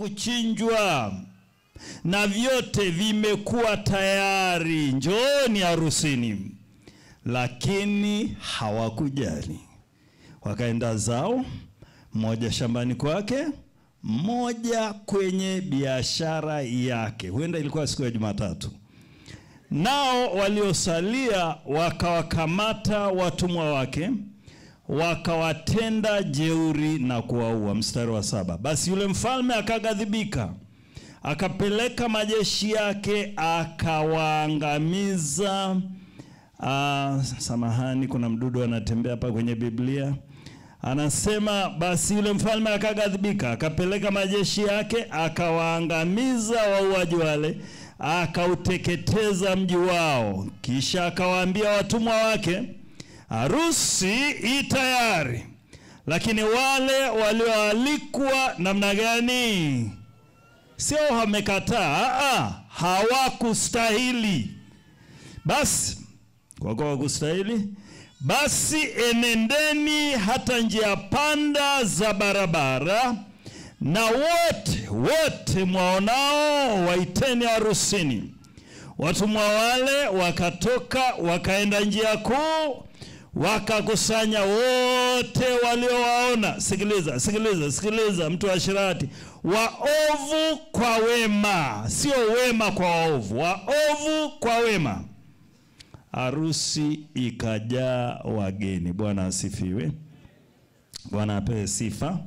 kuchinjwa na vyote vimekuwa tayari, njooni harusini. Lakini hawakujali, wakaenda zao, mmoja shambani kwake, mmoja kwenye biashara yake. Huenda ilikuwa siku ya Jumatatu. Nao waliosalia wakawakamata watumwa wake wakawatenda jeuri na kuwaua. Mstari wa saba. Basi yule mfalme akaghadhibika, akapeleka majeshi yake akawaangamiza. Ah, samahani, kuna mdudu anatembea hapa kwenye Biblia. Anasema basi yule mfalme akaghadhibika, akapeleka majeshi yake akawaangamiza wauaji wale, akauteketeza mji wao. Kisha akawaambia watumwa wake, harusi i tayari, lakini wale walioalikwa namna gani? Sio wamekataa, ah, hawakustahili. Basi kwa kuwa hawakustahili, basi enendeni hata njia panda za barabara, na wote wote mwaonao waiteni harusini. Watumwa wale wakatoka wakaenda njia kuu, wakakusanya wote waliowaona. Sikiliza, sikiliza, sikiliza, mtu wa shirati, waovu kwa wema, sio wema kwa waovu, waovu kwa wema. Harusi ikajaa wageni. Bwana asifiwe. Bwana apewe sifa.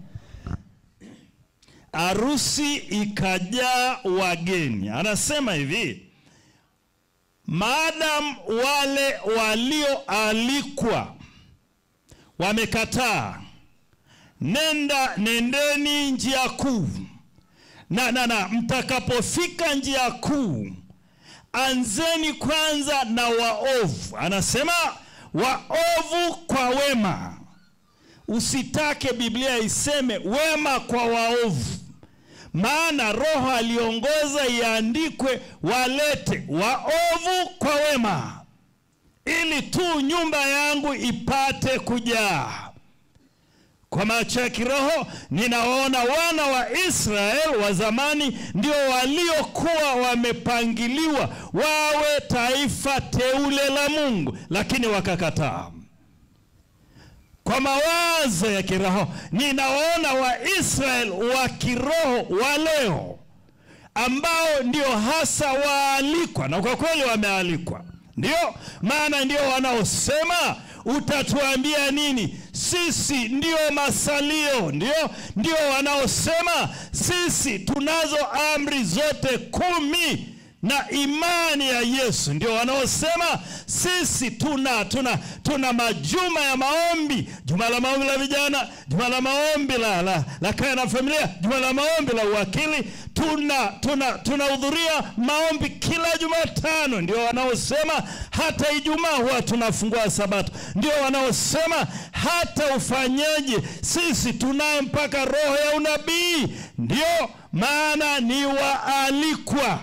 Harusi ikajaa wageni. Anasema hivi, maadamu wale walioalikwa wamekataa, nenda nendeni njia kuu, na, na, na mtakapofika njia kuu anzeni kwanza na waovu. Anasema waovu kwa wema. Usitake Biblia iseme wema kwa waovu, maana Roho aliongoza iandikwe walete waovu kwa wema, ili tu nyumba yangu ipate kujaa. Kwa macho ya kiroho ninawaona wana wa Israeli wa zamani ndio waliokuwa wamepangiliwa wawe taifa teule la Mungu, lakini wakakataa. Kwa mawazo ya kiroho ninawaona Waisraeli wa kiroho wa leo ambao ndio hasa waalikwa, na kwa kweli wamealikwa, ndio maana ndio wanaosema utatuambia nini? Sisi ndio masalio, ndio ndio wanaosema sisi tunazo amri zote kumi na imani ya Yesu, ndio wanaosema sisi tuna tuna tuna majuma ya maombi, juma la maombi la vijana, juma la maombi la, la, la kaya na familia, juma la maombi la uwakili, tuna tuna tunahudhuria maombi kila Jumatano. Ndio wanaosema hata Ijumaa huwa tunafungua Sabato. Ndio wanaosema hata ufanyeje, sisi tunaye mpaka roho ya unabii. Ndio maana ni waalikwa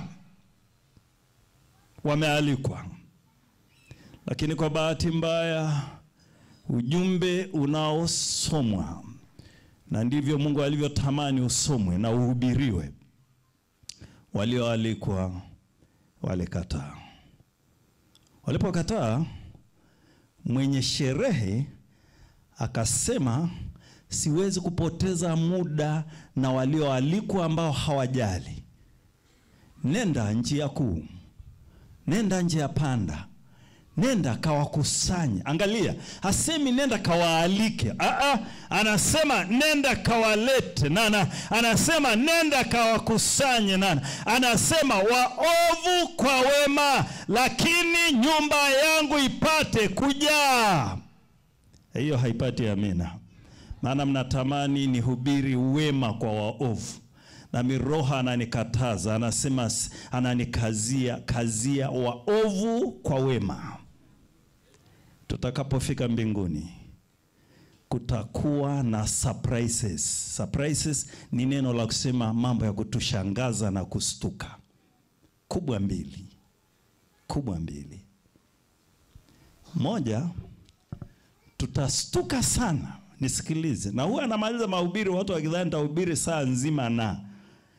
wamealikwa, lakini kwa bahati mbaya ujumbe unaosomwa na ndivyo Mungu alivyotamani usomwe na uhubiriwe, walioalikwa walikataa. Walipokataa, mwenye sherehe akasema, siwezi kupoteza muda na walioalikwa ambao hawajali. Nenda njia kuu nenda njia panda, nenda kawakusanye. Angalia, hasemi nenda kawaalike. Aa, anasema nenda kawalete. Nana anasema nenda kawakusanye. Nana anasema waovu kwa wema, lakini nyumba yangu ipate kujaa. Hiyo haipati amina, maana mnatamani nihubiri wema kwa waovu nami Roho ananikataza, anasema, ananikazia kazia waovu kwa wema. Tutakapofika mbinguni kutakuwa na surprises. Surprises ni neno la kusema mambo ya kutushangaza na kustuka. Kubwa mbili, kubwa mbili. Moja, tutastuka sana. Nisikilize, na huwa anamaliza mahubiri watu wakidhani nitahubiri saa nzima na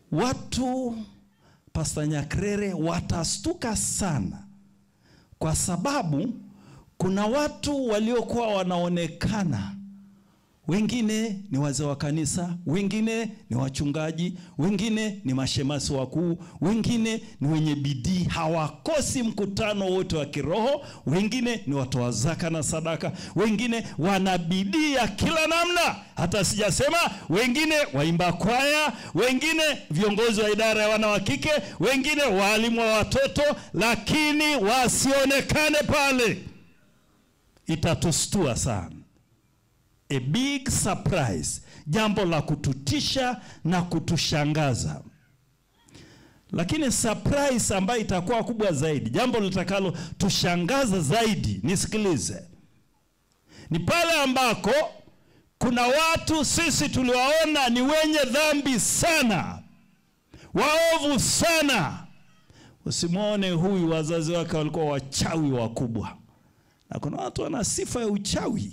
watu Pasta Nyakrere watastuka sana, kwa sababu kuna watu waliokuwa wanaonekana wengine ni wazee wa kanisa, wengine ni wachungaji, wengine ni mashemasi wakuu, wengine ni wenye bidii, hawakosi mkutano wote wa kiroho, wengine ni watoa zaka na sadaka, wengine wana bidii ya kila namna, hata sijasema wengine waimba kwaya, wengine viongozi wa idara ya wana wa kike, wengine waalimu wa watoto, lakini wasionekane pale, itatustua sana a big surprise, jambo la kututisha na kutushangaza. Lakini surprise ambayo itakuwa kubwa zaidi, jambo litakalo tushangaza zaidi, nisikilize, ni pale ambako kuna watu sisi tuliwaona ni wenye dhambi sana, waovu sana. Usimwone huyu, wazazi wake walikuwa wachawi wakubwa, na kuna watu wana sifa ya uchawi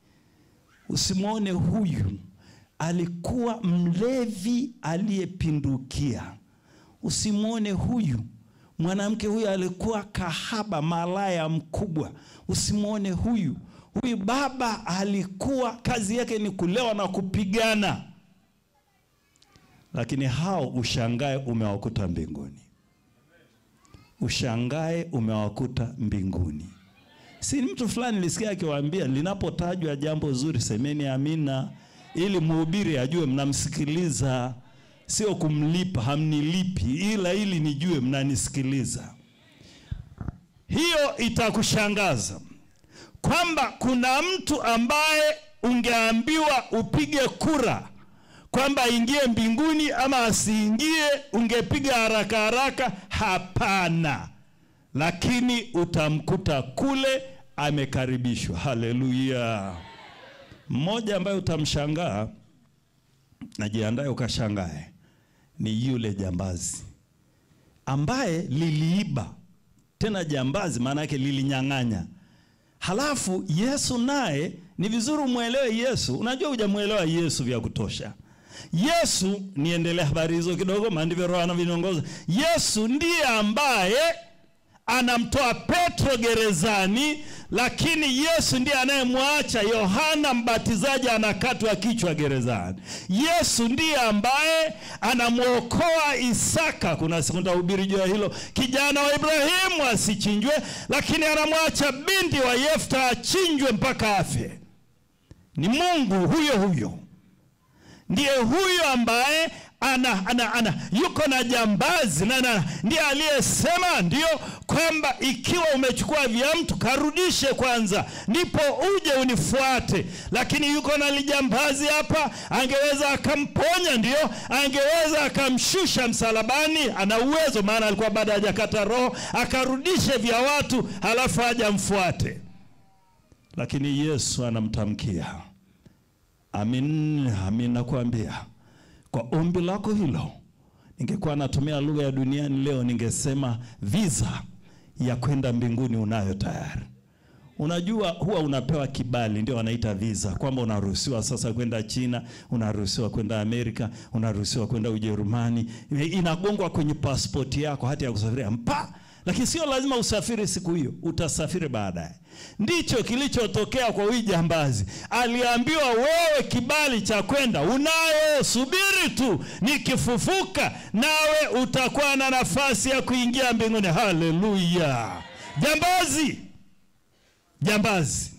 Usimwone huyu alikuwa mlevi aliyepindukia. Usimwone huyu mwanamke huyu alikuwa kahaba, malaya mkubwa. Usimwone huyu huyu baba alikuwa kazi yake ni kulewa na kupigana, lakini hao ushangae umewakuta mbinguni, ushangae umewakuta mbinguni. Si mtu fulani nilisikia akiwaambia, linapotajwa jambo zuri semeni amina, ili mhubiri ajue mnamsikiliza, sio kumlipa, hamnilipi, ila ili nijue mnanisikiliza. Hiyo itakushangaza kwamba kuna mtu ambaye ungeambiwa upige kura kwamba aingie mbinguni ama asiingie, ungepiga haraka haraka. Hapana lakini utamkuta kule amekaribishwa. Haleluya! Mmoja ambaye utamshangaa, najiandae ukashangae, ni yule jambazi ambaye liliiba. Tena jambazi maana yake lilinyang'anya. Halafu Yesu naye, ni vizuri umwelewe Yesu. Unajua hujamwelewa Yesu vya kutosha. Yesu, niendelee habari hizo kidogo, maana ndivyo Roho anavyoniongoza. Yesu ndiye ambaye anamtoa Petro gerezani, lakini Yesu ndiye anayemwacha Yohana Mbatizaji anakatwa kichwa gerezani. Yesu ndiye ambaye anamwokoa Isaka. Kuna siku nitahubiri juu ya hilo, kijana wa Ibrahimu asichinjwe, lakini anamwacha binti wa Yefta achinjwe mpaka afe. Ni Mungu huyo huyo, ndiye huyo ambaye ana, ana, ana yuko na jambazi na, na ndiye aliyesema ndio kwamba ikiwa umechukua vya mtu karudishe kwanza, ndipo uje unifuate. Lakini yuko na lijambazi hapa, angeweza akamponya, ndio angeweza akamshusha msalabani, ana uwezo, maana alikuwa bado hajakata roho, akarudishe vya watu, halafu aje amfuate. Lakini Yesu anamtamkia, amin, amin, nakuambia kwa ombi lako hilo, ningekuwa natumia lugha ya duniani leo, ningesema visa ya kwenda mbinguni unayo tayari. Unajua, huwa unapewa kibali, ndio wanaita visa, kwamba unaruhusiwa sasa kwenda China, unaruhusiwa kwenda Amerika, unaruhusiwa kwenda Ujerumani, inagongwa kwenye pasipoti yako, hati ya kusafiria mpa lakini sio lazima usafiri siku hiyo, utasafiri baadaye. Ndicho kilichotokea kwa huyu jambazi. Aliambiwa, wewe kibali cha kwenda unayo, subiri tu, nikifufuka nawe utakuwa na nafasi ya kuingia mbinguni. Haleluya! Jambazi, jambazi,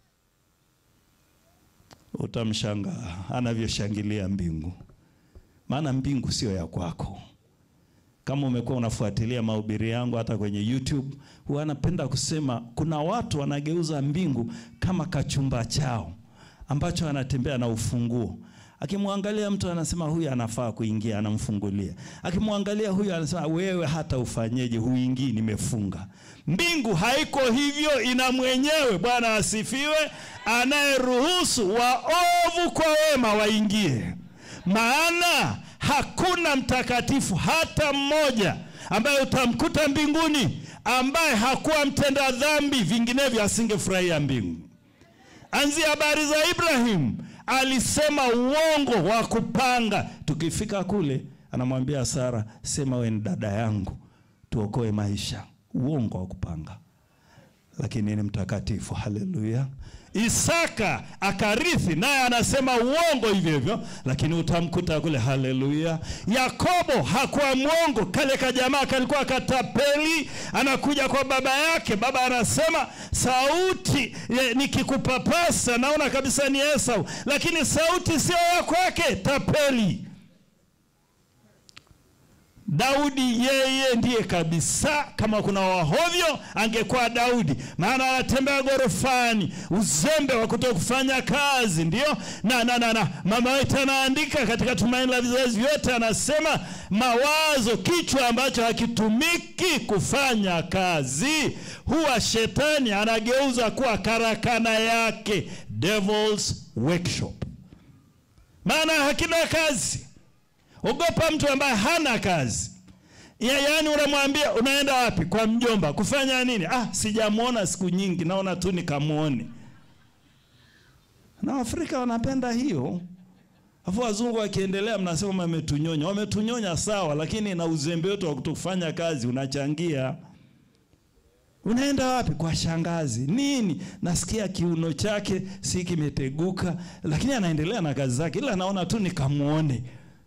utamshangaa anavyoshangilia mbingu, maana mbingu sio ya kwako. Kama umekuwa unafuatilia mahubiri yangu hata kwenye YouTube, huwa anapenda kusema kuna watu wanageuza mbingu kama kachumba chao ambacho anatembea na ufunguo. Akimwangalia mtu anasema huyu anafaa kuingia, anamfungulia. Akimwangalia huyu anasema wewe hata ufanyeje, huingii, nimefunga. Mbingu haiko hivyo, ina mwenyewe. Bwana asifiwe, anayeruhusu waovu kwa wema waingie, maana hakuna mtakatifu hata mmoja ambaye utamkuta mbinguni ambaye hakuwa mtenda dhambi, vinginevyo asingefurahia mbingu. Anzia habari za Ibrahimu, alisema uongo wa kupanga. Tukifika kule anamwambia Sara, sema we ni dada yangu, tuokoe maisha. Uongo wa kupanga, lakini ni mtakatifu. Haleluya! Isaka akarithi, naye anasema uongo hivyo hivyo, lakini utamkuta kule. Haleluya! Yakobo hakuwa mwongo, kale kajamaa kalikuwa katapeli, anakuja kwa baba yake, baba anasema sauti ye, nikikupapasa naona kabisa ni Esau, lakini sauti sio ya kwake, tapeli. Daudi yeye ndiye kabisa. Kama kuna wahovyo angekuwa Daudi, maana anatembea gorofani, uzembe wa kuto kufanya kazi ndio na, na, na, na. Mama wetu anaandika katika Tumaini la Vizazi Vyote, anasema mawazo, kichwa ambacho hakitumiki kufanya kazi, huwa shetani anageuza kuwa karakana yake, devil's workshop, maana hakina kazi. Ogopa mtu ambaye hana kazi ya, yaani unamwambia unaenda wapi? Kwa mjomba kufanya nini? Ah, sijamwona siku nyingi, naona tu nikamwone. Na Afrika wanapenda hiyo, afu wazungu wakiendelea, mnasema wametunyonya. Wametunyonya sawa, lakini na uzembe wetu wa kutofanya kazi unachangia. Unaenda wapi? Kwa shangazi. Nini? Nasikia kiuno chake si kimeteguka, lakini anaendelea na kazi zake, ila naona tu nikamwone.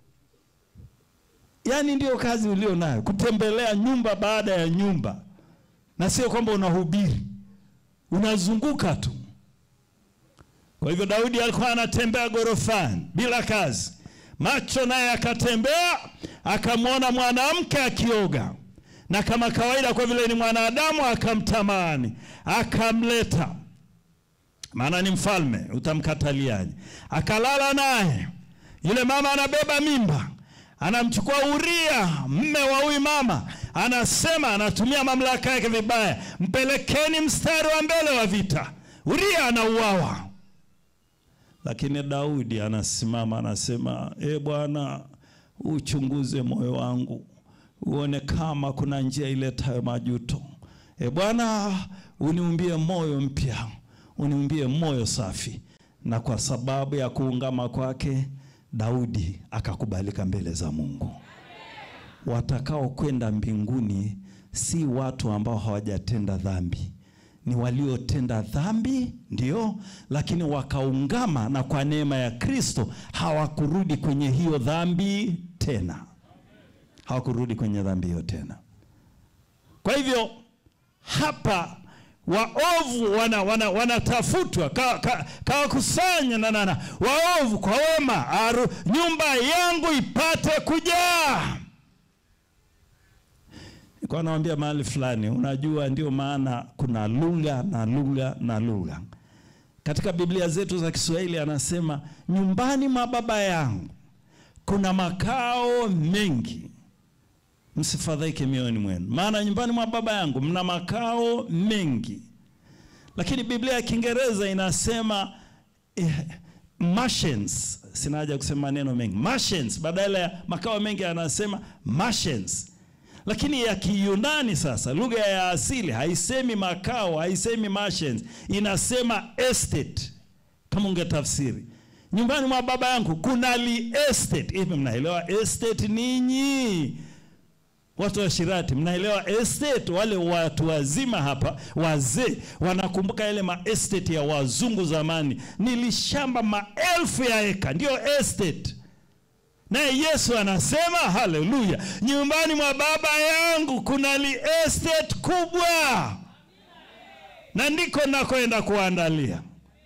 Yaani ndio kazi ulio nayo, kutembelea nyumba baada ya nyumba, na sio kwamba unahubiri, unazunguka tu. Kwa hivyo Daudi alikuwa anatembea gorofani bila kazi, macho naye akatembea, akamwona mwanamke akioga, na kama kawaida, kwa vile ni mwanadamu, akamtamani, akamleta, maana ni mfalme, utamkataliaje? Akalala naye, yule mama anabeba mimba anamchukua Uria mme wa huyu mama, anasema anatumia mamlaka yake vibaya, mpelekeni mstari wa mbele wa vita. Uria anauawa, lakini Daudi anasimama anasema, e Bwana, uchunguze moyo wangu uone kama kuna njia iletayo majuto. E Bwana, uniumbie moyo mpya, uniumbie moyo safi. Na kwa sababu ya kuungama kwake Daudi akakubalika mbele za Mungu. Watakao kwenda mbinguni si watu ambao hawajatenda dhambi, ni waliotenda dhambi ndio, lakini wakaungama, na kwa neema ya Kristo hawakurudi kwenye hiyo dhambi tena, hawakurudi kwenye dhambi hiyo tena. Kwa hivyo hapa waovu wanatafutwa, wana, wana kawakusanya ka, na, na, waovu kwa wema, aru, nyumba yangu ipate kujaa. Nilikuwa naambia mahali fulani, unajua, ndio maana kuna lugha na lugha na lugha katika Biblia zetu za Kiswahili. Anasema nyumbani mwa baba yangu kuna makao mengi Msifadhaike mioyoni mwenu, maana nyumbani mwa baba yangu mna makao mengi. Lakini Biblia ya Kiingereza inasema eh, mansions. Sina haja kusema neno mengi, mansions badala ya makao mengi, anasema mansions. Lakini ya Kiyunani sasa, lugha ya asili haisemi makao, haisemi mansions, inasema estate. Kama ungetafsiri nyumbani mwa baba yangu kuna li estate. Hivi mnaelewa estate ninyi? Watu wa Shirati, mnaelewa estate? Wale watu wazima hapa, wazee wanakumbuka yale ma estate ya wazungu zamani, nilishamba maelfu ya eka, ndio estate. Naye Yesu anasema haleluya, nyumbani mwa baba yangu kuna li estate kubwa, na ndiko nakoenda kuandalia.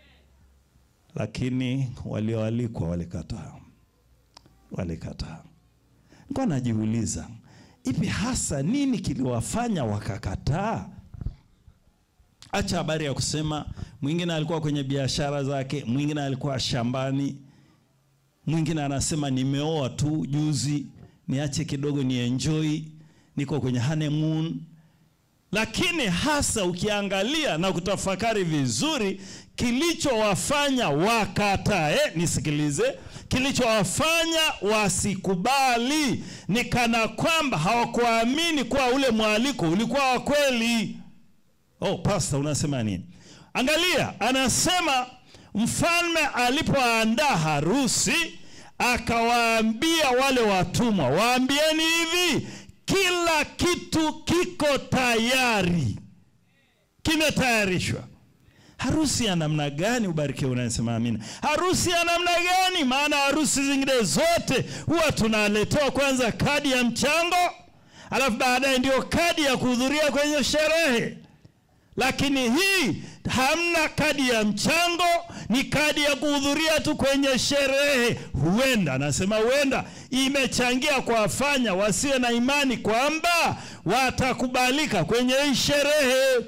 Lakini walioalikwa walikataa, walikataa. Nilikuwa najiuliza Ipi hasa nini kiliwafanya wakakataa? Acha habari ya kusema mwingine alikuwa kwenye biashara zake, mwingine alikuwa shambani, mwingine anasema nimeoa tu juzi, niache kidogo ni enjoy, niko kwenye honeymoon. Lakini hasa ukiangalia na kutafakari vizuri, kilichowafanya wakatae, nisikilize kilichowafanya wasikubali ni kana kwamba hawakuamini kuwa ule mwaliko ulikuwa wa kweli. Oh, pastor, unasema nini? Angalia, anasema mfalme alipoandaa harusi akawaambia wale watumwa, waambieni hivi, kila kitu kiko tayari, kimetayarishwa. Harusi ya namna gani? Ubarikiwe unasema amina. Harusi ya namna gani? Maana harusi zingine zote huwa tunaletewa kwanza kadi ya mchango, alafu baadaye ndio kadi ya kuhudhuria kwenye sherehe. Lakini hii hamna kadi ya mchango, ni kadi ya kuhudhuria tu kwenye sherehe. Huenda nasema huenda imechangia kuwafanya wasiwe na imani kwamba watakubalika kwenye hii sherehe.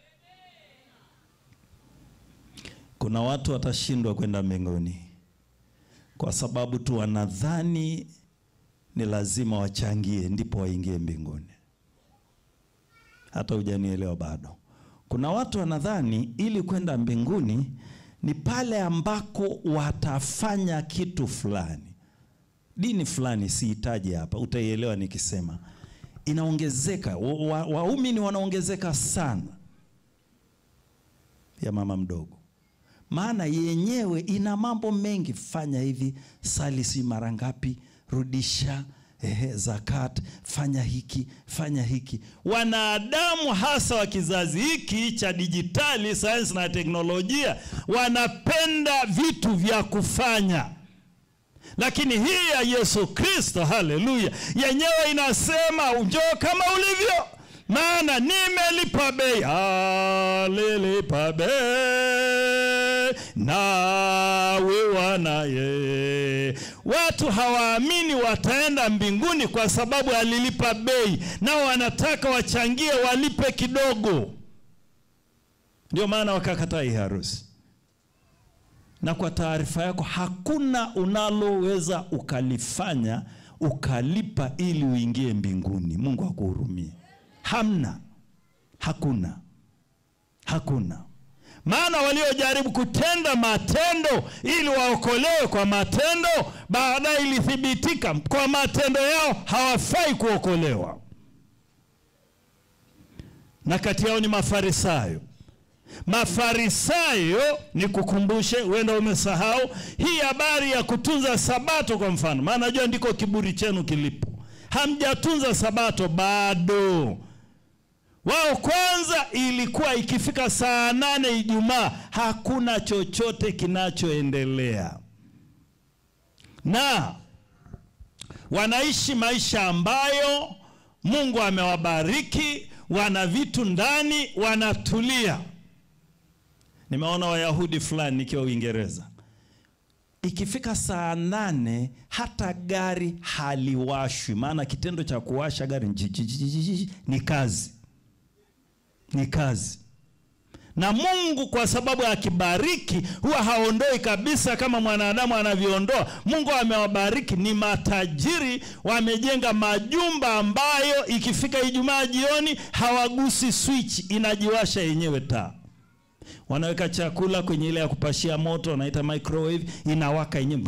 Kuna watu watashindwa kwenda mbinguni kwa sababu tu wanadhani ni lazima wachangie ndipo waingie mbinguni. Hata hujanielewa bado. Kuna watu wanadhani ili kwenda mbinguni ni pale ambako watafanya kitu fulani, dini fulani, sihitaji hapa, utaielewa nikisema. Inaongezeka, waumini wa, wanaongezeka sana ya mama mdogo maana yenyewe ina mambo mengi. Fanya hivi, sali si mara ngapi, rudisha ehe, zakat, fanya hiki, fanya hiki. Wanadamu hasa wa kizazi hiki cha dijitali, sayansi na teknolojia, wanapenda vitu vya kufanya, lakini hii ya Yesu Kristo, haleluya, yenyewe inasema njoo kama ulivyo maana nimelipa bei, alilipa bei nawe wanaye. Watu hawaamini wataenda mbinguni kwa sababu alilipa bei, nao wanataka wachangie, walipe kidogo. Ndio maana wakakataa hii harusi. Na kwa taarifa yako, hakuna unaloweza ukalifanya ukalipa ili uingie mbinguni. Mungu akuhurumie. Hamna, hakuna, hakuna. Maana waliojaribu kutenda matendo ili waokolewe kwa matendo, baadaye ilithibitika kwa matendo yao hawafai kuokolewa, na kati yao ni Mafarisayo. Mafarisayo, ni kukumbushe, huenda umesahau hii habari ya kutunza Sabato kwa mfano, maana najua ndiko kiburi chenu kilipo. Hamjatunza Sabato bado. Wao kwanza, ilikuwa ikifika saa nane Ijumaa hakuna chochote kinachoendelea, na wanaishi maisha ambayo Mungu amewabariki, wana vitu ndani, wanatulia. Nimeona Wayahudi fulani nikiwa Uingereza, ikifika saa nane hata gari haliwashwi, maana kitendo cha kuwasha gari ni kazi ni kazi. Na Mungu kwa sababu akibariki huwa haondoi kabisa kama mwanadamu anavyoondoa. Mungu amewabariki, ni matajiri, wamejenga majumba ambayo ikifika Ijumaa jioni hawagusi switch, inajiwasha yenyewe taa. Wanaweka chakula kwenye ile ya kupashia moto, wanaita microwave, inawaka yenyewe.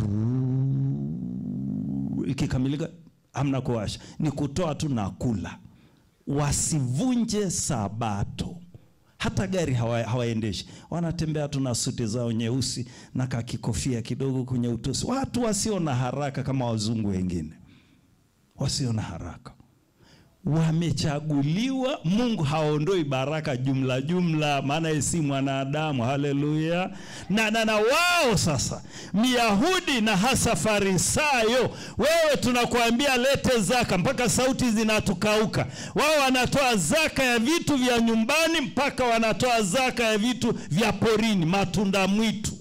Ikikamilika hamna kuwasha, ni kutoa tu na kula wasivunje Sabato. Hata gari hawaendeshi, hawa wanatembea tu na suti zao nyeusi na kakikofia kidogo kwenye utosi. Watu wasio na haraka kama wazungu wengine, wasio na haraka, wamechaguliwa. Mungu haondoi baraka jumla jumla, maana yeye si mwanadamu. Haleluya! na, na, na wao sasa, Myahudi na hasa Farisayo, wewe tunakuambia lete zaka mpaka sauti zinatukauka. Wao wanatoa zaka ya vitu vya nyumbani mpaka wanatoa zaka ya vitu vya porini, matunda mwitu.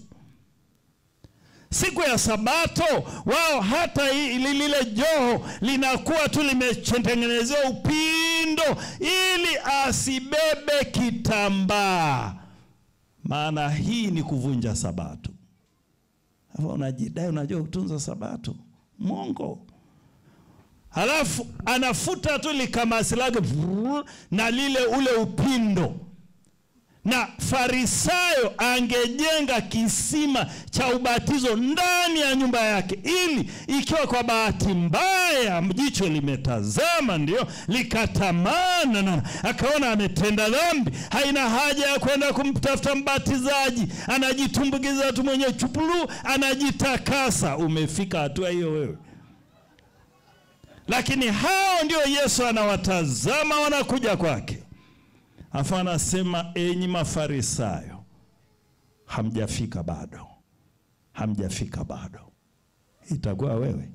Siku ya Sabato wao hata lile joho linakuwa tu limetengenezewa upindo ili asibebe kitambaa, maana hii ni kuvunja Sabato. Hapo unajidai unajua kutunza Sabato, mwongo. Halafu anafuta tu likamasi lake na lile ule upindo na Farisayo angejenga kisima cha ubatizo ndani ya nyumba yake, ili ikiwa kwa bahati mbaya jicho limetazama, ndio likatamana na akaona ametenda dhambi, haina haja ya kwenda kumtafuta mbatizaji, anajitumbukiza tu mwenye chupulu, anajitakasa. Umefika hatua hiyo wewe? Lakini hao ndio Yesu anawatazama, wanakuja kwake Afu anasema enyi Mafarisayo, hamjafika bado, hamjafika bado. Itakuwa wewe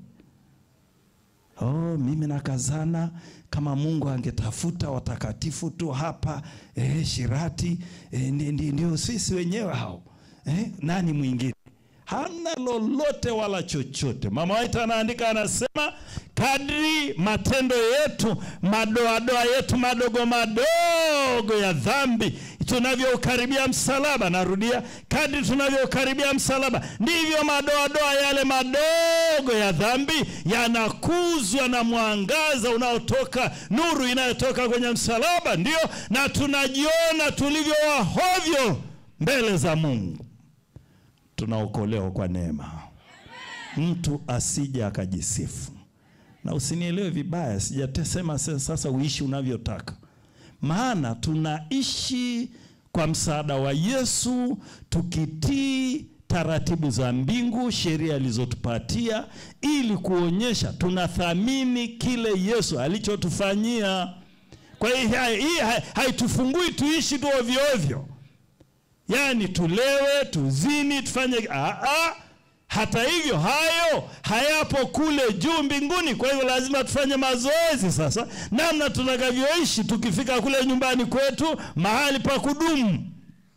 oh, mimi nakazana. Kama Mungu angetafuta watakatifu tu hapa eh, Shirati eh, ndio sisi wenyewe hao eh, nani mwingine? Hana lolote wala chochote. Mama Waita anaandika anasema, kadri matendo yetu madoadoa yetu madogo madogo ya dhambi tunavyoukaribia msalaba, narudia, kadri tunavyoukaribia msalaba, ndivyo madoadoa yale madogo ya dhambi yanakuzwa na mwangaza unaotoka, nuru inayotoka kwenye msalaba, ndio na tunajiona tulivyo wahovyo mbele za Mungu. Tunaokolewa kwa neema. Mtu asije akajisifu, na usinielewe vibaya, sijasema sasa uishi unavyotaka, maana tunaishi kwa msaada wa Yesu, tukitii taratibu za mbingu, sheria alizotupatia, ili kuonyesha tunathamini kile Yesu alichotufanyia. Kwa hiyo hii haitufungui tuishi tu ovyo ovyo Yaani tulewe, tuzini, tufanye aa. Hata hivyo hayo hayapo kule juu mbinguni. Kwa hivyo lazima tufanye mazoezi sasa, namna tutakavyoishi tukifika kule nyumbani kwetu, mahali pa kudumu.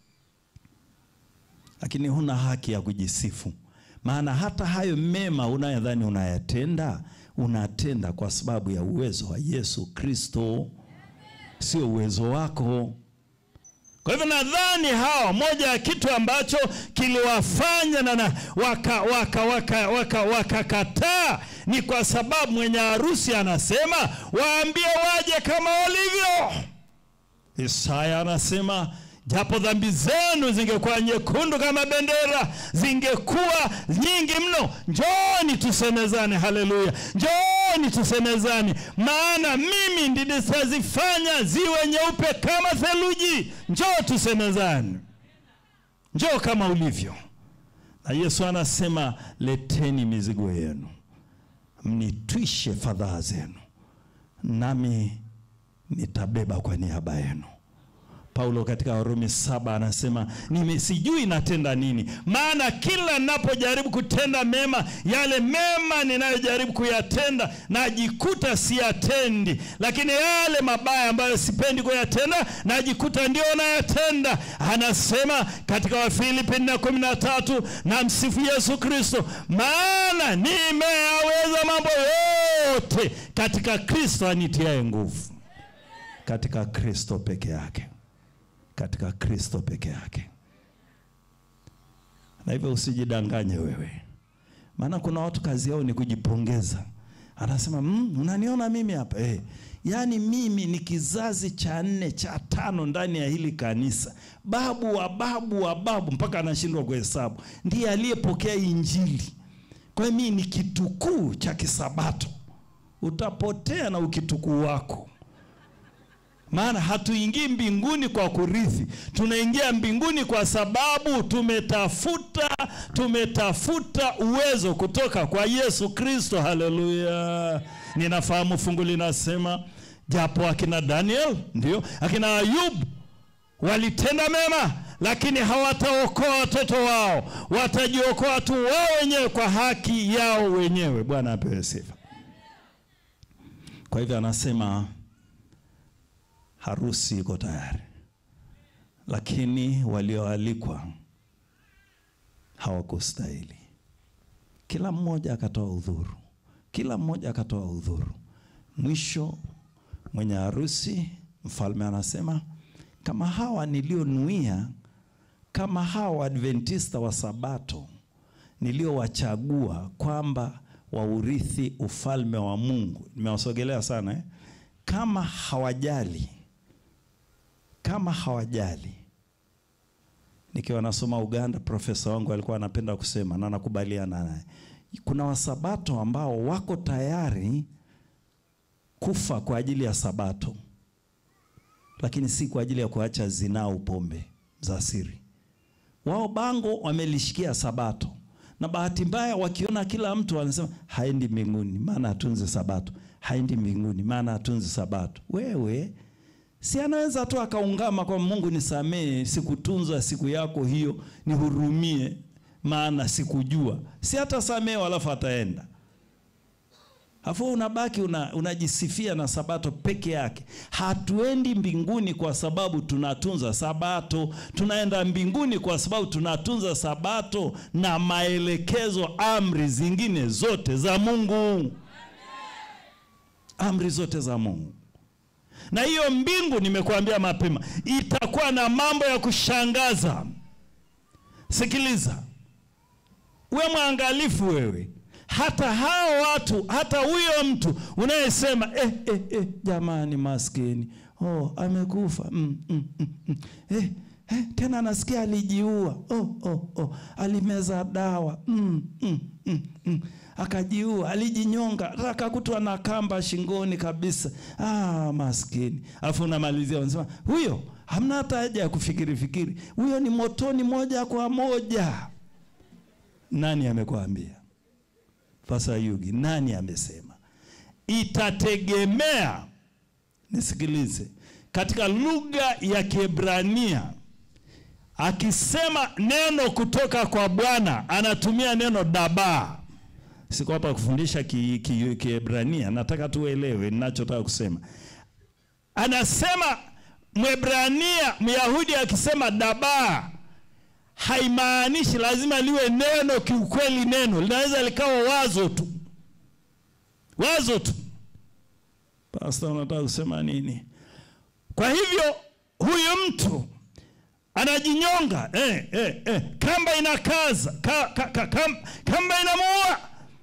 Lakini huna haki ya kujisifu, maana hata hayo mema unayodhani unayatenda, unatenda kwa sababu ya uwezo wa Yesu Kristo, sio uwezo wako. Kwa hivyo nadhani hawa, moja ya kitu ambacho kiliwafanya na wakakataa waka, waka, waka, waka ni kwa sababu mwenye harusi anasema waambie waje kama walivyo. Isaya anasema japo dhambi zenu zingekuwa nyekundu kama bendera, zingekuwa nyingi mno, njooni tusemezane. Haleluya, njooni tusemezane, maana mimi nitazifanya ziwe nyeupe kama theluji. Njoo tusemezane, njoo kama ulivyo. Na Yesu anasema leteni mizigo yenu, mnitwishe fadhaa zenu, nami nitabeba kwa niaba yenu. Paulo katika Warumi saba anasema nimesijui natenda nini, maana kila ninapojaribu kutenda mema, yale mema ninayojaribu kuyatenda najikuta siyatendi, lakini yale mabaya ambayo sipendi kuyatenda najikuta ndio nayatenda. Anasema katika Wafilipi nne kumi na tatu na msifu Yesu Kristo, maana nimeyaweza mambo yote katika Kristo anitiaye nguvu. Katika Kristo peke yake katika Kristo peke yake. Na hivyo usijidanganye wewe, maana kuna watu kazi yao ni kujipongeza. Anasema mmm, unaniona mimi hapa eh, yaani mimi ni kizazi cha nne cha tano ndani ya hili kanisa, babu wa babu wa babu, mpaka anashindwa kuhesabu, ndiye aliyepokea Injili. Kwa hiyo mimi ni kitukuu cha Kisabato. Utapotea na ukitukuu wako maana hatuingii mbinguni kwa kurithi, tunaingia mbinguni kwa sababu tumetafuta tumetafuta uwezo kutoka kwa Yesu Kristo. Haleluya! Ninafahamu fungu linasema japo akina Daniel ndio akina Ayubu walitenda mema, lakini hawataokoa watoto wao, watajiokoa tu wao wenyewe kwa haki yao wenyewe. Bwana apewe sifa. Kwa hivyo anasema harusi iko tayari, lakini walioalikwa hawakustahili. Kila mmoja akatoa udhuru, kila mmoja akatoa udhuru. Mwisho mwenye harusi, mfalme anasema kama hawa nilionuia, kama hawa Adventista wa Sabato niliowachagua kwamba waurithi ufalme wa Mungu, nimewasogelea sana eh? Kama hawajali kama hawajali Nikiwa nasoma Uganda, profesa wangu alikuwa anapenda kusema na nakubaliana naye, kuna wasabato ambao wako tayari kufa kwa ajili ya sabato, lakini si kwa ajili ya kuacha zinaa au pombe za siri. Wao bango wamelishikia sabato, na bahati mbaya wakiona kila mtu anasema haendi mbinguni maana hatunzi sabato, haendi mbinguni maana hatunzi sabato. Wewe si anaweza tu akaungama kwa Mungu, nisamee, sikutunza siku yako hiyo, nihurumie, maana sikujua. Si hata samee, alafu ataenda Afu unabaki una, unajisifia na sabato peke yake. Hatuendi mbinguni kwa sababu tunatunza sabato, tunaenda mbinguni kwa sababu tunatunza sabato na maelekezo, amri zingine zote za Mungu, amri zote za Mungu. Na hiyo mbingu, nimekuambia mapema, itakuwa na mambo ya kushangaza. Sikiliza, uwe mwangalifu wewe hata hao watu, hata huyo mtu unayesema eh, eh, eh, jamani, maskini oh, amekufa mm, mm, mm, mm. Eh, eh, tena nasikia alijiua oh, oh, oh. alimeza dawa mm, mm, mm, mm. akajiua, alijinyonga, akakutwa na kamba shingoni kabisa. Ah, maskini. Alafu unamalizia unasema huyo, hamna hata haja ya kufikiri fikiri, huyo ni motoni moja kwa moja. Nani amekwambia? Pastor Yugi, nani amesema? Itategemea, nisikilize, katika lugha ya Kiebrania akisema neno kutoka kwa Bwana anatumia neno daba. Siko hapa kufundisha Kiebrania, ki, ki nataka tuelewe ninachotaka kusema. Anasema Mwebrania, Myahudi akisema daba haimaanishi lazima liwe neno kiukweli. Neno linaweza likawa wazo tu, wazo tu. Pastor, unataka kusema nini? Kwa hivyo huyu mtu anajinyonga eh, eh, eh. Kamba inakaza ka, ka, ka, kam, kamba inamuua,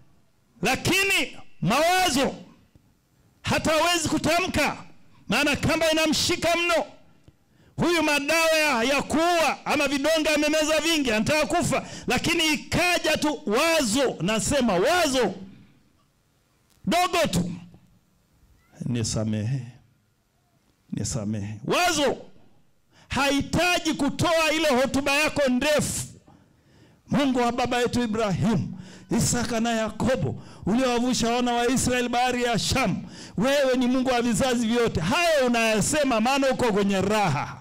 lakini mawazo hata hawezi kutamka, maana kamba inamshika mno. Huyu madawa ya, ya kuua ama vidonge amemeza vingi, anataka kufa, lakini ikaja tu wazo, nasema wazo dogo tu, nisamehe, nisamehe. Wazo hahitaji kutoa ile hotuba yako ndefu. Mungu wa baba yetu Ibrahimu, Isaka na Yakobo, uliowavusha wana wa Israeli bahari ya Shamu, wewe ni Mungu wa vizazi vyote. Hayo unayasema maana uko kwenye raha.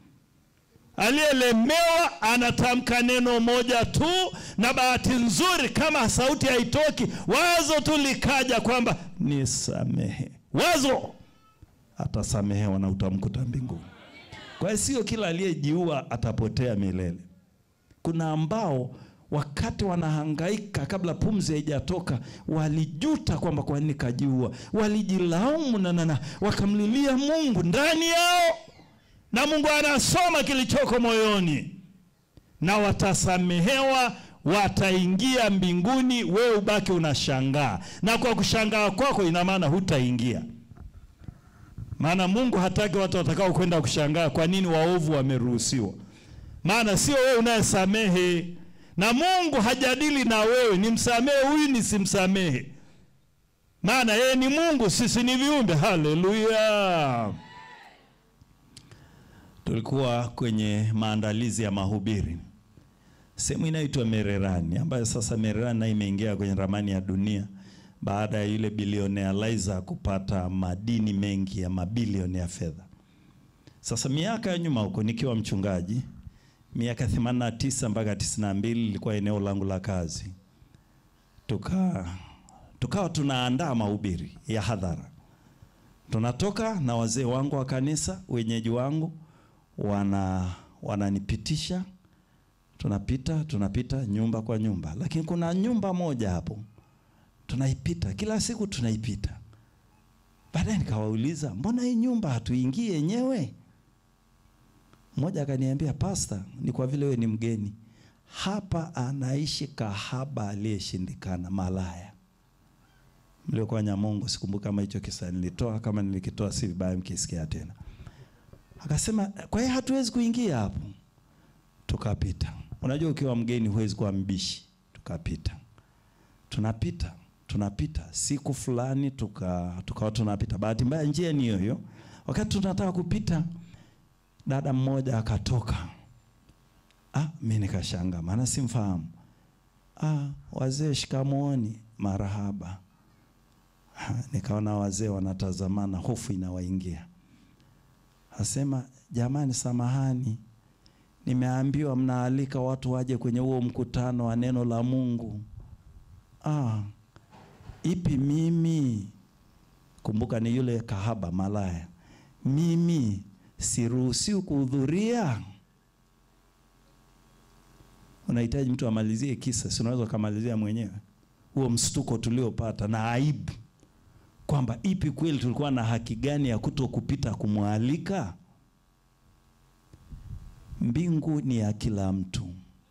Aliyelemewa anatamka neno moja tu, na bahati nzuri, kama sauti haitoki, wazo tu likaja kwamba nisamehe. Wazo atasamehewa na utamkuta mbinguni. Kwa hiyo sio kila aliyejiua atapotea milele. Kuna ambao wakati wanahangaika kabla pumzi haijatoka walijuta kwamba kwa nini kajiua, walijilaumu na nana, wakamlilia Mungu ndani yao, na Mungu anasoma kilichoko moyoni, na watasamehewa, wataingia mbinguni. Wewe ubaki unashangaa, na kwa kushangaa kwako ina maana hutaingia. Maana Mungu hataki watu watakao kwenda kushangaa kwa nini waovu wameruhusiwa. Maana sio wewe unayesamehe, na Mungu hajadili na wewe nimsamehe huyu nisimsamehe, maana yeye ni Mungu, sisi ni viumbe. Haleluya! Tulikuwa kwenye maandalizi ya mahubiri sehemu inaitwa Mererani, ambayo sasa Mererani na imeingia kwenye ramani ya dunia baada ya yule bilionea Liza kupata madini mengi ya mabilioni ya fedha. Sasa miaka ya nyuma huko nikiwa mchungaji, miaka 89 mpaka 92 ilikuwa eneo langu la kazi, tuka tukawa tunaandaa mahubiri ya hadhara. Tunatoka na wazee wangu wa kanisa, wenyeji wangu wana wananipitisha, tunapita tunapita nyumba kwa nyumba, lakini kuna nyumba moja hapo tunaipita kila siku tunaipita. Baadaye nikawauliza mbona hii nyumba hatuingii yenyewe? Mmoja akaniambia, pasta, ni kwa vile wewe ni mgeni hapa. Anaishi kahaba aliyeshindikana, malaya. Mliokuwa Nyamongo, sikumbuka kama hicho kisa nilitoa, kama nilikitoa si vibaya mkisikia tena. Akasema, kwa hiyo hatuwezi kuingia hapo. tukapita. Unajua, ukiwa mgeni huwezi kuwa mbishi. Tukapita, tunapita, tunapita. Siku fulani tuka tukawa tunapita, bahati mbaya njia ni hiyo hiyo. Wakati tunataka kupita, dada mmoja akatoka. Ah, mimi nikashangaa, maana simfahamu. Ah, wazee shikamooni, marahaba. Ha, nikaona wazee wanatazamana, hofu inawaingia. Asema, jamani, samahani, nimeambiwa mnaalika watu waje kwenye huo mkutano wa neno la Mungu. Ah, ipi mimi? Kumbuka ni yule kahaba malaya. Mimi siruhusiwi kuhudhuria. Unahitaji mtu amalizie kisa, si unaweza ukamalizia mwenyewe huo mshtuko tuliopata na aibu kwamba ipi kweli tulikuwa na haki gani ya kuto kupita kumwalika? Mbingu ni ya kila mtu,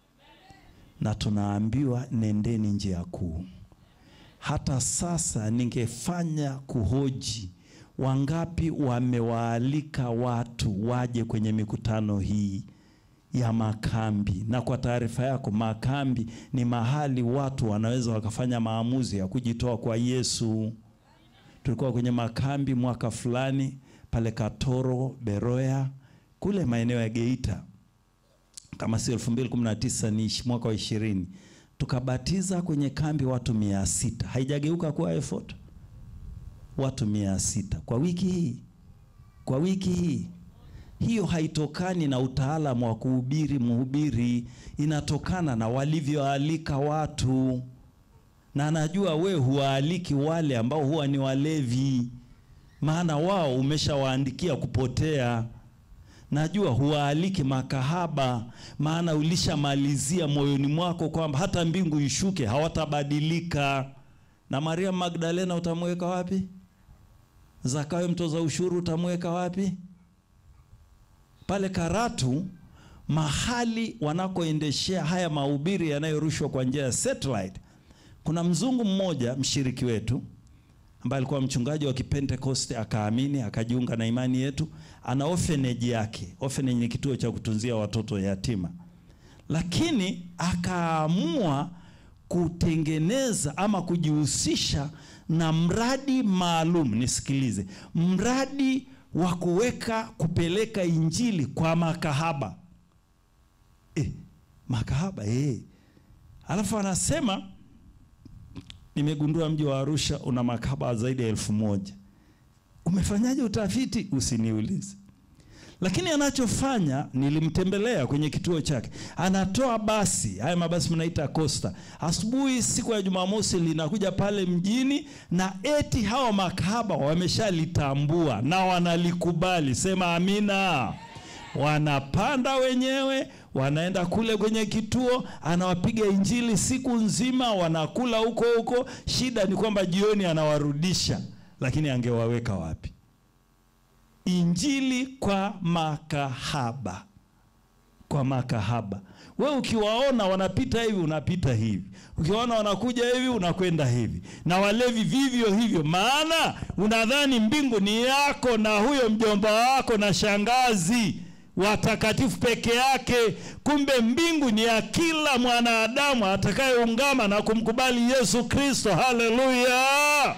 na tunaambiwa nendeni njia kuu. Hata sasa ningefanya kuhoji, wangapi wamewaalika watu waje kwenye mikutano hii ya makambi? Na kwa taarifa yako, makambi ni mahali watu wanaweza wakafanya maamuzi ya kujitoa kwa Yesu. Tulikuwa kwenye makambi mwaka fulani pale Katoro, Beroya, kule maeneo ya Geita, kama si 2019 ni mwaka wa ishirini, tukabatiza kwenye kambi watu mia sita. Haijageuka kuwa effort, watu mia sita kwa wiki hii, kwa wiki hii. Hiyo haitokani na utaalamu wa kuhubiri mhubiri, inatokana na walivyoalika watu na najua we huwaaliki wale ambao huwa ni walevi, maana wao umeshawaandikia kupotea. Najua huwaaliki makahaba, maana ulishamalizia moyoni mwako kwamba hata mbingu ishuke hawatabadilika. Na Maria Magdalena utamweka wapi? Zakayo mtoza ushuru utamweka wapi? Pale Karatu mahali wanakoendeshea haya mahubiri yanayorushwa kwa njia ya satellite kuna mzungu mmoja mshiriki wetu ambaye alikuwa mchungaji wa Kipentekoste akaamini akajiunga na imani yetu. Ana orphanage yake. Orphanage ni kituo cha kutunzia watoto yatima, lakini akaamua kutengeneza ama kujihusisha na mradi maalum. Nisikilize, mradi wa kuweka kupeleka injili kwa makahaba eh, makahaba eh. Alafu anasema nimegundua mji wa Arusha una makahaba zaidi ya elfu moja. Umefanyaje utafiti? Usiniulize. Lakini anachofanya nilimtembelea kwenye kituo chake, anatoa basi, haya mabasi mnaita Costa, asubuhi siku ya Jumamosi linakuja pale mjini, na eti hawa makahaba wameshalitambua na wanalikubali. Sema amina. Wanapanda wenyewe wanaenda kule kwenye kituo, anawapiga injili siku nzima, wanakula huko huko. Shida ni kwamba jioni anawarudisha, lakini angewaweka wapi? Injili kwa makahaba, kwa makahaba. We ukiwaona wanapita hivi, unapita hivi, ukiwaona wanakuja hivi, unakwenda hivi, na walevi vivyo hivyo, maana unadhani mbingu ni yako na huyo mjomba wako na shangazi watakatifu peke yake. Kumbe mbingu ni ya kila mwanadamu atakayeungama na kumkubali Yesu Kristo. Haleluya!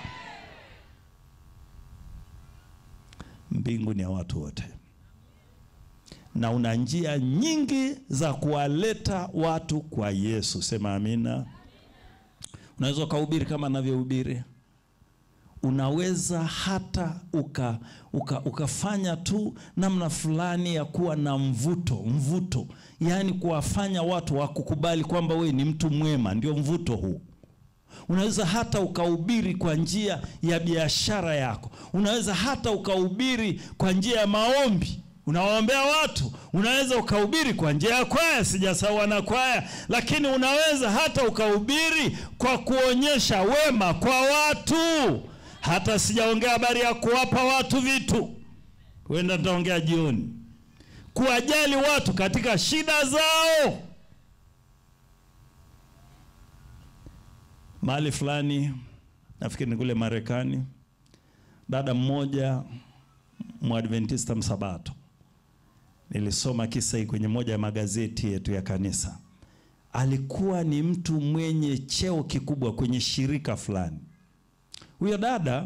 Mbingu ni ya watu wote, na una njia nyingi za kuwaleta watu kwa Yesu. Sema amina. Unaweza ukahubiri kama anavyohubiri unaweza hata uka, uka, ukafanya tu namna fulani ya kuwa na mvuto mvuto, yaani kuwafanya watu wakukubali kwamba we ni mtu mwema. Ndio mvuto huu. Unaweza hata ukahubiri kwa njia ya biashara yako. Unaweza hata ukahubiri kwa njia ya maombi, unawaombea watu. Unaweza ukahubiri kwa njia ya kwaya, sijasawa na kwaya, lakini unaweza hata ukahubiri kwa kuonyesha wema kwa watu hata sijaongea habari ya kuwapa watu vitu, huenda nitaongea jioni. Kuwajali watu katika shida zao. Mahali fulani, nafikiri ni kule Marekani, dada mmoja Mwadventista Msabato, Nilisoma kisa hii kwenye moja ya magazeti yetu ya kanisa. Alikuwa ni mtu mwenye cheo kikubwa kwenye shirika fulani. Huyo dada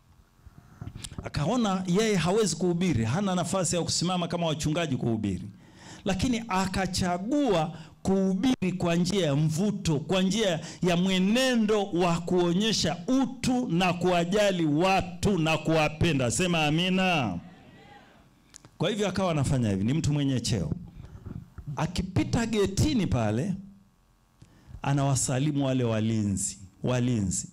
akaona yeye hawezi kuhubiri, hana nafasi ya kusimama kama wachungaji kuhubiri, lakini akachagua kuhubiri kwa njia ya mvuto, kwa njia ya mwenendo wa kuonyesha utu na kuwajali watu na kuwapenda. Sema amina. Kwa hivyo akawa anafanya hivi, ni mtu mwenye cheo. Akipita getini pale, anawasalimu wale walinzi walinzi,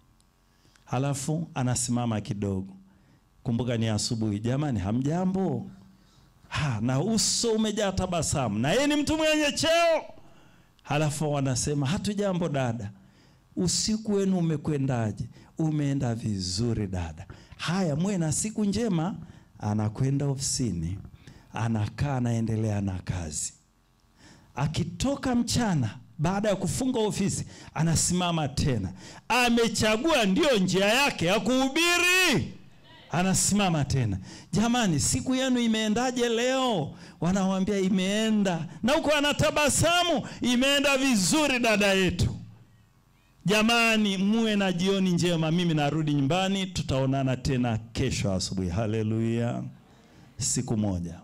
halafu anasimama kidogo. Kumbuka ni asubuhi, jamani, hamjambo? Ha, na uso umejaa tabasamu, na yeye ni mtu mwenye cheo. Halafu wanasema hatujambo dada, usiku wenu umekwendaje? Umeenda vizuri dada. Haya, muwe na siku njema. Anakwenda ofisini, anakaa, anaendelea na kazi. Akitoka mchana, baada ya kufunga ofisi, anasimama tena. Amechagua ndiyo njia yake ya kuhubiri anasimama tena, jamani, siku yenu imeendaje leo? Wanawambia imeenda, na huko anatabasamu, imeenda vizuri dada yetu. Jamani, muwe na jioni njema, mimi narudi nyumbani, tutaonana tena kesho asubuhi. Haleluya! Siku moja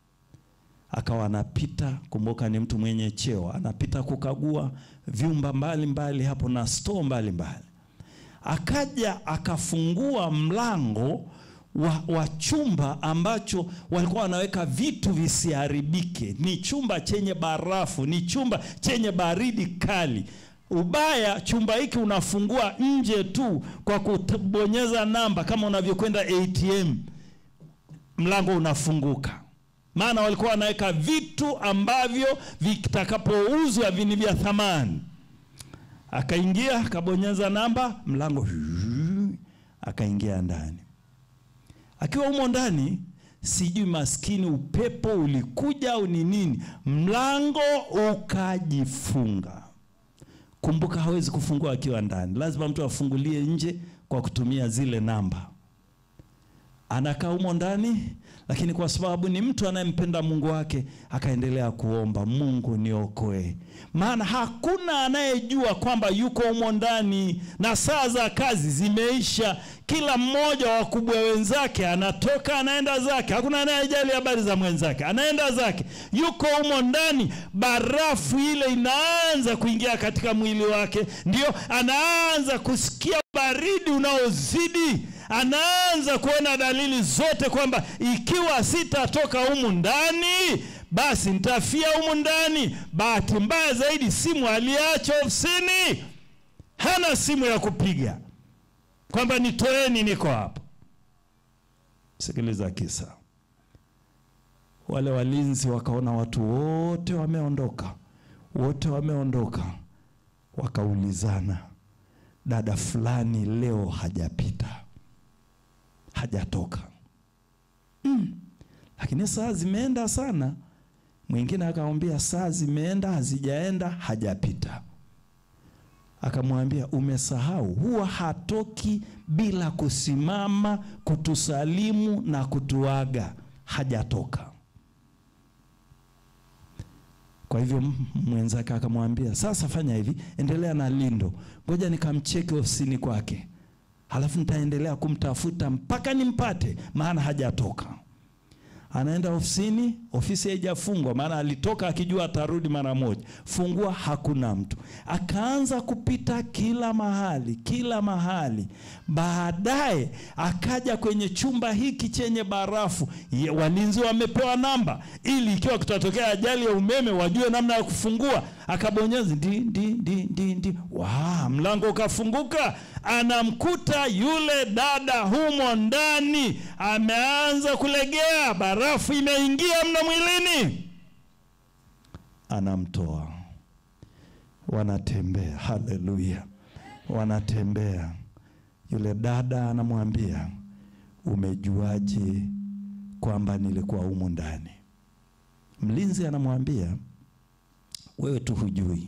akawa anapita, kumbuka ni mtu mwenye cheo, anapita kukagua vyumba mbalimbali mbali hapo na store mbalimbali akaja akafungua mlango wa, wa chumba ambacho walikuwa wanaweka vitu visiharibike. Ni chumba chenye barafu, ni chumba chenye baridi kali. Ubaya, chumba hiki unafungua nje tu kwa kubonyeza namba, kama unavyokwenda ATM, mlango unafunguka. Maana walikuwa wanaweka vitu ambavyo vitakapouzwa vini vya thamani akaingia akabonyeza namba, mlango akaingia ndani. Akiwa humo ndani, sijui maskini upepo ulikuja au ni nini, mlango ukajifunga. Kumbuka, hawezi kufungua akiwa ndani, lazima mtu afungulie nje kwa kutumia zile namba. Anakaa humo ndani, lakini kwa sababu ni mtu anayempenda Mungu wake akaendelea kuomba, Mungu niokoe, maana hakuna anayejua kwamba yuko humo ndani na saa za kazi zimeisha. Kila mmoja wa wakubwa wenzake anatoka anaenda zake, hakuna anayejali habari za mwenzake, anaenda zake, yuko humo ndani. Barafu ile inaanza kuingia katika mwili wake, ndio anaanza kusikia baridi unaozidi anaanza kuona dalili zote kwamba ikiwa sitatoka humu ndani basi nitafia humu ndani. Bahati mbaya zaidi, simu aliacha ofisini, hana simu ya kupiga kwamba nitoeni, niko hapa. Sikiliza kisa. Wale walinzi wakaona watu wote wameondoka, wote wameondoka, wakaulizana, dada fulani leo hajapita hajatoka mm. Lakini saa zimeenda sana. Mwingine akamwambia saa zimeenda hazijaenda, hajapita. Akamwambia umesahau, huwa hatoki bila kusimama kutusalimu na kutuaga, hajatoka. Kwa hivyo mwenzake akamwambia sasa, fanya hivi, endelea na lindo, ngoja nikamcheke ofisini kwake halafu nitaendelea kumtafuta mpaka nimpate, maana hajatoka. Anaenda ofisini, ofisi haijafungwa, maana alitoka akijua atarudi mara moja. Fungua, hakuna mtu. Akaanza kupita kila mahali, kila mahali. Baadaye akaja kwenye chumba hiki chenye barafu. Ye, walinzi wamepewa namba ili ikiwa kutatokea ajali ya umeme wajue namna ya kufungua. Akabonyeza ndi ndi ndi ndi ndi, wa mlango ukafunguka. Anamkuta yule dada humo ndani, ameanza kulegea, barafu imeingia mno mwilini. Anamtoa, wanatembea. Haleluya, wanatembea. Yule dada anamwambia, umejuaje kwamba nilikuwa humu ndani? Mlinzi anamwambia, wewe tu hujui,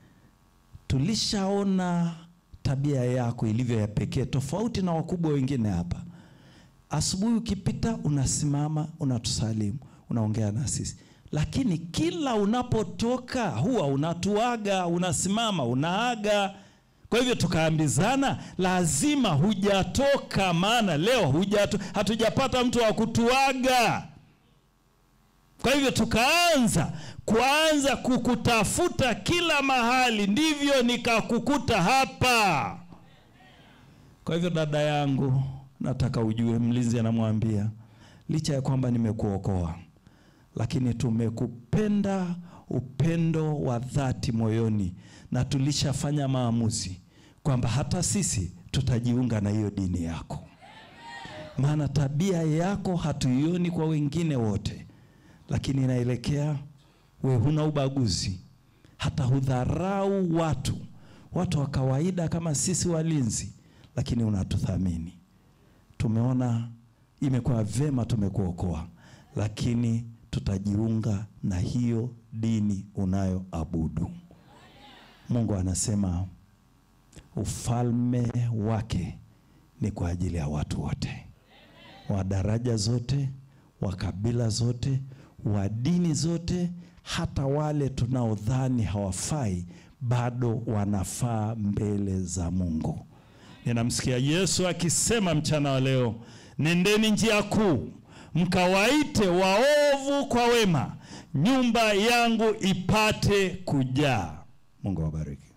tulishaona tabia yako ilivyo ya pekee, tofauti na wakubwa wengine hapa. Asubuhi ukipita unasimama unatusalimu, unaongea na sisi, lakini kila unapotoka huwa unatuaga, unasimama, unaaga. Kwa hivyo tukaambizana, lazima hujatoka, maana leo hujato, hatujapata mtu wa kutuaga. Kwa hivyo tukaanza kuanza kukutafuta kila mahali, ndivyo nikakukuta hapa. Kwa hivyo dada yangu, nataka ujue, mlinzi anamwambia licha ya kwamba nimekuokoa, lakini tumekupenda upendo wa dhati moyoni, na tulishafanya maamuzi kwamba hata sisi tutajiunga na hiyo dini yako, maana tabia yako hatuioni kwa wengine wote, lakini inaelekea we huna ubaguzi, hata hudharau watu, watu wa kawaida kama sisi walinzi, lakini unatuthamini. Tumeona imekuwa vema, tumekuokoa, lakini tutajiunga na hiyo dini unayoabudu. Mungu anasema ufalme wake ni kwa ajili ya watu wote, wa daraja zote, wa kabila zote, wa dini zote, hata wale tunaodhani hawafai bado wanafaa mbele za Mungu. Ninamsikia Yesu akisema mchana wa leo, nendeni njia kuu mkawaite waovu kwa wema, nyumba yangu ipate kujaa. Mungu awabariki.